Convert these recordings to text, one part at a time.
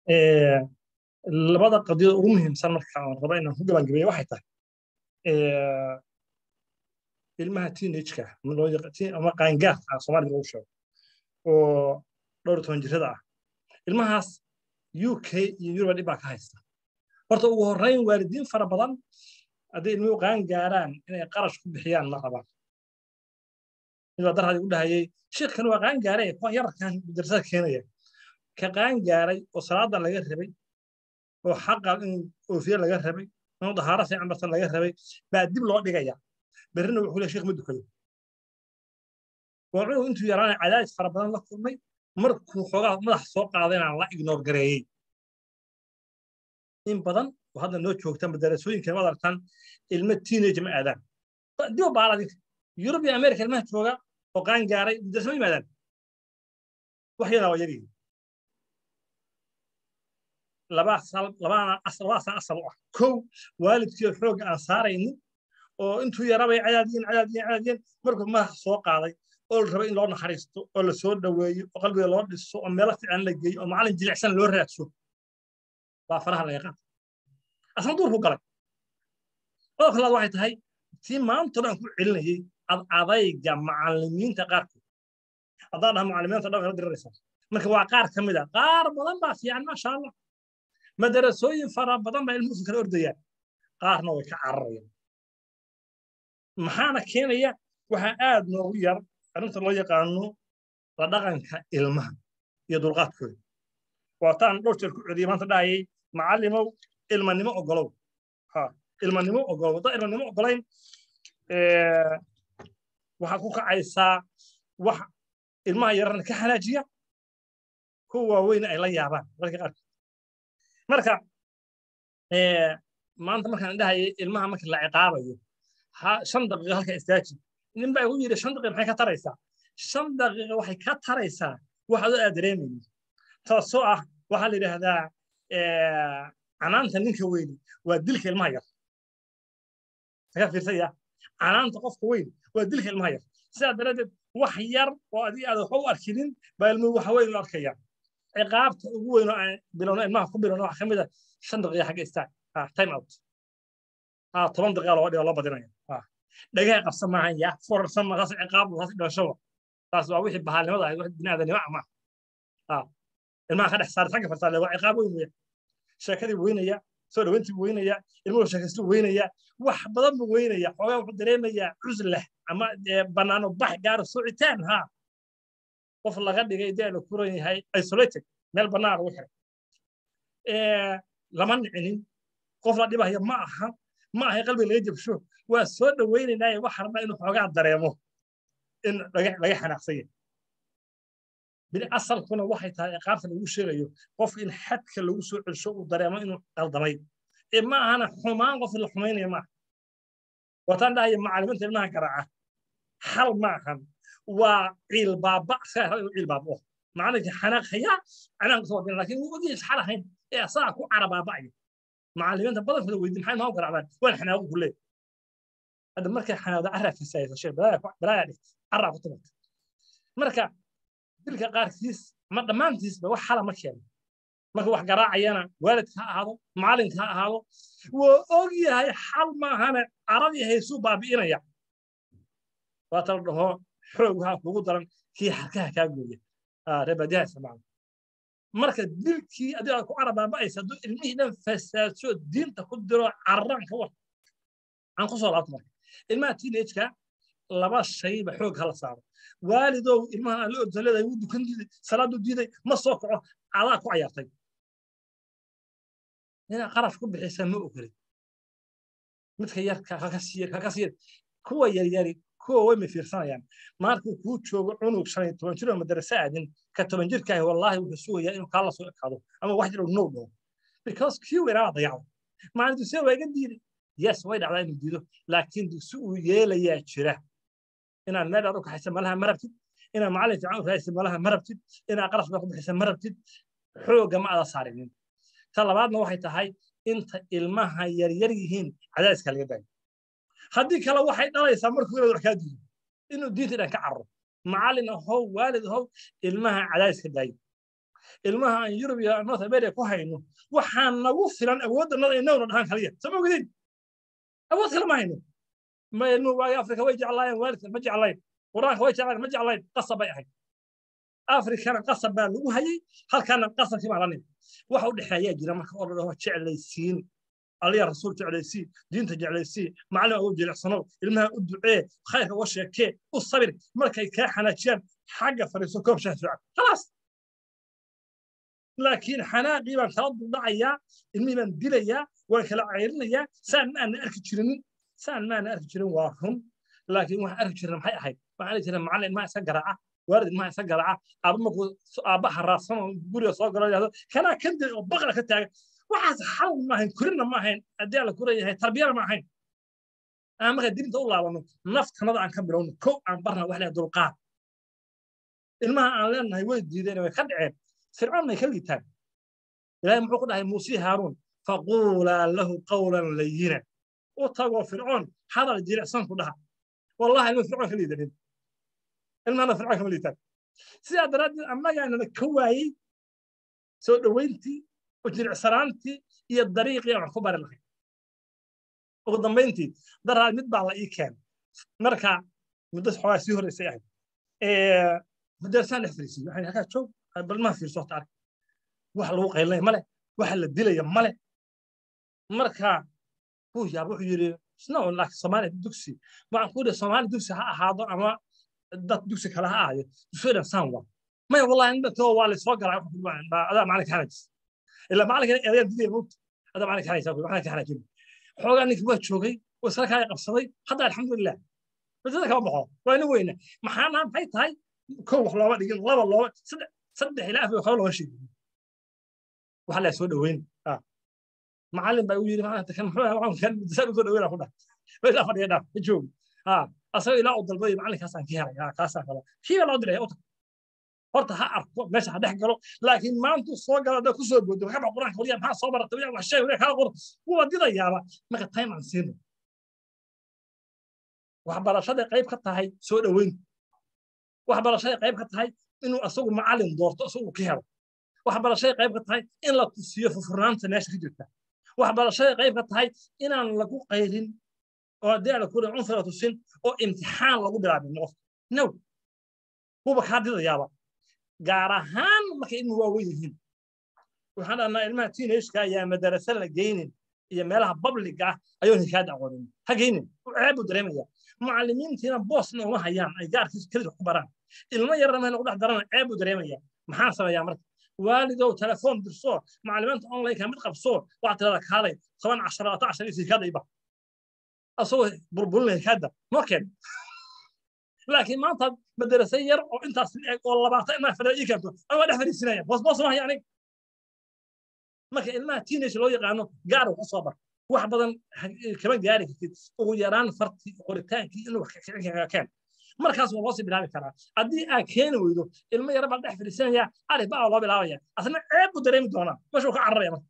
labada qadiyada ugu muhiimsan marka aan raba inaan ku gabangabeeyo waxay tahay ilmaha teenage-ka ama qaangaarka ah soomaalida lagu sheego oo dhowr toban jirada ah ilmahaas u k iyo yuruba dhib baa ka haysta horta ugu horreyn waalidiin fara badan hadday ilmuhu qaan gaaraan inay qarash ku bixiyaan ma rabaan mid baa darhadi u dhahayay sheekhan waa qaan gaaray kuwa yararkan darsada keenaya ka qaan gaaray oo salaadan laga rabay oo xaqa in oofiye laga rabay inuu dahaaro fiican bartan laga rabay baa dib loo dhigaya berrina wuxuu leeyahay sheekh ma dukado waa cunug intuu yaraana cadaadis fara badan la kulmay markuu xoogaa madax soo qaadayna la ignoor gareeyey in badan oo hadda noo joogta madarasooyinka waad aragtaan ilmo teenage ma aadaan dib baala adinka yurub iyo america ilmaha jooga oo qaan gaaray madarasa ma yimaadaan wax yadaa waa yaryihiin labadaasa asal u ah kow waalidkii xoogga aan saaraynin oo intuu yarabay cadaadiyen cadaadiyen cadaadiyen markuu madaxa soo qaaday oo la raba in loo naxariisto oo la soo dhoweeyo oo qalbiga loo dhiso oo meelo fiican la geeyo oo macallin jilicsan loo raadso waa faraha laga qaata asna duurku galay qodobka labaad waxay tahay tii maanta dhan ku celinayay ad adayga macallimiinta qaarkood haddaan dhaha macallimiinta dhan kala diriraysaa marka waa qaar ka mid a qaar badan baa fiican maasha allah madarasooyin fara badan baa ilmuhu kala ordayaan qaarna way ka cararayaan maxaana keenaya waxaa aad noogu yar arrinta loo yaqaano la dhaqanka ilmaha iyo dulqaadkooda waataan dhowr jeer ku celiyay maanta dhahayay macallimow ilmanimo ogolow ha ilmanimo ogolow haddaan ilmanimo ogolayn waxaad ku kacaysaa wax ilmaha yararna ka halaajiya kuwa waaweyna ay la yaabaan dadka qaarkood marka maanta markaan dhahayay ilmaha marka la ciqaabayo shan daqiiqo halka istaaji nin baa igu yidhi shan daqiiqa maxay ka taraysaa shan daqiiqa waxay ka taraysaa waxaad aad dareemaynin taasoo ah waxaa la yidhaahdaa canaanta ninka weyni waa dilka ilmaha yar ka fiirsaya canaanta qofka weyn waa dilka ilmaha yar sidaa daraaddeed wax yar oo adiga aad waxba u arkinin baa ilmuhu waxa weyn u arkaya ciqaabta ugu weyn oo aan bilowno ilmaha ku bilowno waxa ka mid a shan daqiiqa xagga istaag time out toban daqiiqa loo dhigo loo badinaya dhagaha qabsan maahan yaa forarsan ma taas ciqaab taas dhashaba taas waa wixii bahaalnimada ahayd wax biniaadanimo ah maaha ilmaha ka dhex saar xagga fartaale waa ciqaab weyn weya sheekadii weynaya soo dhaweyntii weynaya ilmuhu sheekaystuu weynaya wax badan buu weynaya xoogaa wuxuu dareemayaa cuslah ama bannaano bax gaaro socitaan ha qof laga dhigay dee la kuran yahay isolated meel bannaan lagu xiray lama nicinin qof la dhibahaya ma aha ma ahay qalbiga laga jabsho waa soo dhawaynaynaaye waxa rabaa inuu xoogaa dareemo in laga xanaaqsan yahay bini asalkuna waxay tahay ciqaabta lagu sheegayo qofka in xadka lagu soo celsho uu dareemo inuu qaldamay ee ma ahana xumaan qof la xumaynaya maaha wataan dhahaya macallimiinta ilmaha garaaca xal ma ahan waa ciil baaba isagaa raba inuu ciil baabao macalinka xanaaqhaya canaanka soo wadina laakiin wuu ogyahay xal ahayn ee asagaa ku cara baaba'aya macallimiinta badankooda weydi maxay noo garaacdaan waan xanaaqo ku leeyahay hadda markay xanaaqda carraa fasaaysa sheekh balaayaa dhigta carraa ku timarta marka dilka qaarkiis ama dhammaantiisba wax xala ma keeno marka wax garaacayana waalidka ha ahaado macalinka ha ahaado wuu og yahay xal maahane caradii haysuu baabi'inaya waata la dhaho xoog waxaa kugu daran kii xarkaha kaa gooya reebadiyaha isticmaala marka dilkii adiga ku carabaaba'aysa hadduu ilmihii dhan fasaadsho diinta ku diro cararaan ka war aan ku soo laabto marka ilmaha teenage-ka laba shayba xoog hala saaro waalidow ilmahan aan la ordan leedahay wuu dukan diiday salaaduu diiday ma soo kaco adaa ku cayaartay inaad qarash ku bixisa ma ogolin midka yarka haka siyar kuwa yaryari kuwa way ma fiirsanayaan markuu kuu joogo cunug shan iyo toban jir oo madarasa aadin ka toban jirkaahi wallaahi wuxuu sugayaa inuu kaa la soo ekaado ama wax jir no dhaho because kii weynaa dayacdo maalin dugsiya waa iga diiday yes way dhacdaa inuu diido laakiin dugsi uu yeelayaa jira inaad meel dheer u kaxaysa malaha ma rabtid inaad macallin fiican u raadisa malaha ma rabtid inaad qarash baa ku bixisa ma rabtid xoogga ma ada saarinin ta labaadna waxay tahay inta ilmaha yaryar yihiin cadaadiska laga daayo haddii kale waxay dhalaysaa markuu inaad wax kaa diido inuu diinta dhan ka cararo macallin ahow waalid ahow ilmaha cadaadiska daayo ilmaha aan yurub iyo north america ku hayno waxaa nagu filan awooddanada inaguna dhahaan kaliya sama ogdin awood kale ma hayno ma ilmuhu waagi afrika way jeclaayeen waalidka ma jeclayn quraanka way jeclayn ma jeclayn qasab bay ahayd afrikana qasab baa lagu hayay halkaana qasabkii baa la nimi waxa u dhexeeyaa jira marka oo la dhaho jeclaysiin aliya rasuul jeclaysii diinta jeclaysii macallin ugu jilicsanow ilmaha u ducee khayrka uga sheekee u sabir markay kaa xanaajiyaan xagga fariiso koob shaah fiican khalaas laakiin xanaaqii baan kala duldhacayaa ilmihii baan dilayaa waan kala ceyrinayaa saan ma aanan arki jirinin saan ma aanan arki jirin waa run laakiin waxaan arki jirin maxay ahayd waxaan arki jirin macallin ilmaha isa garaaca waalid ilmaha isa garaaca aaba markuu aaba haraadsan oo guriga soo galo yidhahdo kanaa kan dil oo baqla ka taagan waxaas xal ma ahayn kurina ma ahayn haddii alla kura yahay tarbiyana ma ahayn aan marka dibinta u laabano naftanada aan ka bilowno kow aan barna wax leeyahay dulqaad ilmaha aan leenahay way diideen way ka dhaceen fircoon may ka liitaan ilaahay muxuu ku dhahay muuse haaruun faquulaa lahu qawlan layina u tagoo fircoon hadal jilicsan ku dhaha wallahi ilma fircoon ka liidanin ilmahana fircoon kama liitaan sidaa daraaddeed annagaanana ka waayey soo dhoweyntii jilicsanaantii iyo dariiqii aan ku bari lahay ugu dambayntii daraad mid baa la ii keenay marka muddo xoogaa sii horreysay ahayd mudarsaan dhex fariisiyo waxaan halkaa joog balmaha fiirso horta ark wax lagu qaylinaya male waxa la dilaya male marka wuu yaab wuxuu yidhi snow laakiin soomaaliya dugsi waxaan ku yidhi soomaali dugsi ha ahaado ama dad dugsi kale ha ahaayo dugsiyadan saan waa maya wallahi indatoo waa laysoo galaa adaa macalinka hanajis ilaa macalinka eedayan didiya moogta adaa macalinka hanaysa waxaan ka hanajin xoogaa ninkii waa joogay oo isla kaa qabsaday hadda alxamdulilah masada kama baxo waa ina weyna maxaana maxay tahay kow wax looma dhigin laba looma saddex saddex ilaa afar waxba looma sheegin waxa la soo dhaweyn macallin baa u yidhi maanta kan muxuu kan dasaan u soo dhaweyn ku dhah meesha fadhiya dhaaf ma joogo ha asaga ilaa uu dalbaday macallinkaasaan ka helay kaasaan kala kii baa loo diray uta horta ha arko meesha ha dhex galo laakiin maanta soo gala haddaa kusoo boodo waxba quraanka waliya maxaa soo baratay waliya wax sheeg waliya kala qor waa didayaaba marka time aan siino waxbarashaday qayb ka tahay soo dhaweyn waxbarashaday qayb ka tahay inuu asagu macallin doorto asagu ka helo waxbarashaday qayb ka tahay in la tusiyo fufurnaanta meesha ka jirta waxbarashaday qayb ka tahay inaan lagu qayrin oo haddii aan kula cunfira tusin oo imtixaan lagu bilaabin qofka no kuba kaa didayaaba gaar ahaan markay ilmu waaweyn yihiin waxaan dhahnaa ilmaha teenageka ayaa madarasa la geynin iyo meelaha babliga ah ayoon hikaada aqoonin ha geynin ceeb buu dareemaya macallimiintiina boosna uma hayaan ay gaarkiisa kelida ku baraan ilmo yarna ma lagu dhex darana ceeb buu dareemaya maxaan sameeyaa marka waalidow telefoon dirso macallimiinta online-ka mid qabso waxaa tirada kaalay toban cashar labaatan cashar iyo hikaada iba asagoo burburinaya hikaada markeen laakiin maanta madarasa yar oo intaas eg oo labaatan ilmaha fadhiya ii keento ama dhex fadhiisinaya boos boos ma haya anig marka ilmaha teenage loo yaqaano gaar uu ka soo bar wax badan kama gaari kartid ugu yaraan farti qoritaankii inuu wax keen markaas waa loosii bilaabi karaa haddii aad keeni weydo ilmo yara baa dhex fadhiisanaya alif baa loo bilaabaya asna ceeb buu dareemi doonaa meeshuu ka cararaya marka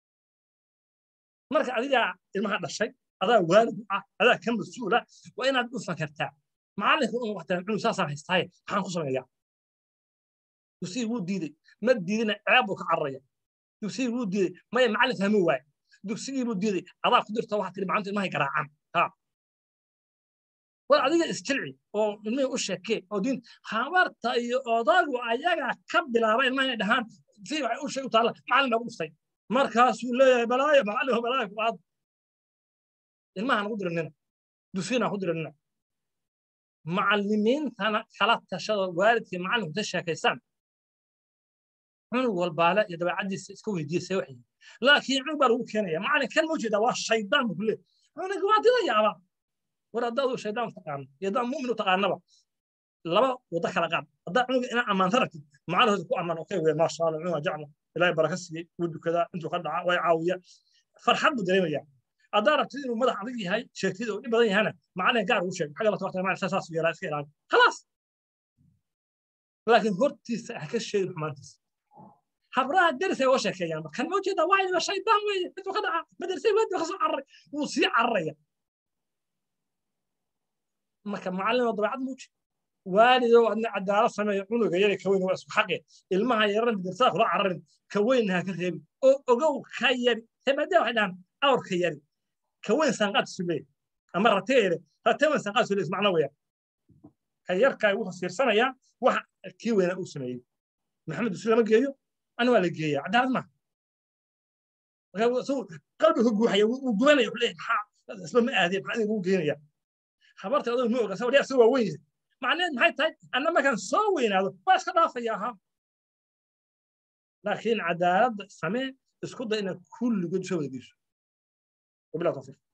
marka adigaa ilmaha dhashay adaa waalid ah adaa ka mas-uula waa inaad u fakartaa macallinka un waxtaan cunug saasaan haystaaye maxaan ku sameeyaa dugsigii wuu diiday ma diidina ceeb buu ka cararaya dugsigii wuu diiday maya macallin fahmi waaye dugsigii buu diiday adaa ku dirta waxaa tiri macalintu ilmahay garaacaan ha war adiga isjilci oo ilmihii u sheekee oo diin habarta iyo odaagu ayagaa ka bilaaba ilmaha inay dhahaan si waxay u sheeg u taalla macallin baa ku dhuftay markaasuu leeyahay balaayo macallin balaayo ku aad ilmahaan ugu diranina dugsiina ku diranina macallimiintana kala tashada waalidkii macallinku ta sheekaysaan cunug walbaale iyo dabeecaddiisa iska weydiiya see waxay laakiin cunug baa lagu keenaya macallin kan ma jeedaa waa shaydaan buu kuleeyahay cunug waa didayaaba war haddaad uu shaydaan taqaano iyo haddaad mu'min u taqaanaba laba wado kala qaad haddaad cunuga inaa ammaanta rabtid macallin ku ammaan okay wey maasha allah cunug jecla ilaahay baraka siiyey wuu dukadaa intuu ka dhaca way caawiya farxad buu dareemayaa haddaa rabtid inuu madax adag yahay sheegtid oo dhib badan yahana macallin gaar ugu sheeg xagga la tabartay macallin saas yeelaa iska ilaali khalaas laakiin hortiisa ha ka sheegin xumaantiisa habraha deris ay uga sheekeeyaan kan ma ujeedaa waa ilma shaydaan weeye intuu ka dhaca madrasay weedi ka soo cararay wuu sii cararaya marka macallin oo dabeecad muuji waalidow adna cadaalad sameeya cunuga yari ka weyn waa isku xaqe ilmaha yaran dirtaa kula cararin ka weyn ha ka reebi oo ogow ka yari hebadee waxay dhahan awrka yari ka weyn sanqaad sule ama ratee yare ratee weyn sanqaad sule macno weya ka yarkaa wuxuu fiirsanayaa waxa kii weynaa uu sameeyey maxamed usi lama geeyo ana waa la geeyaa cadaalad maaha qalbigu guuxaya wuu gubanaya wuxuu leeyahay maxaa isba ma aadiya maxaa idinku geenaya habarta adoo ma oga sabadhi asagoo waa weyn yahay macnaheed maxay tahay anna markaan soo weynaado waa iska dhaafaya ahaa laakiin cadaaladda samee isku day inaad kulligood soo wada geyso wabilah tawfiiq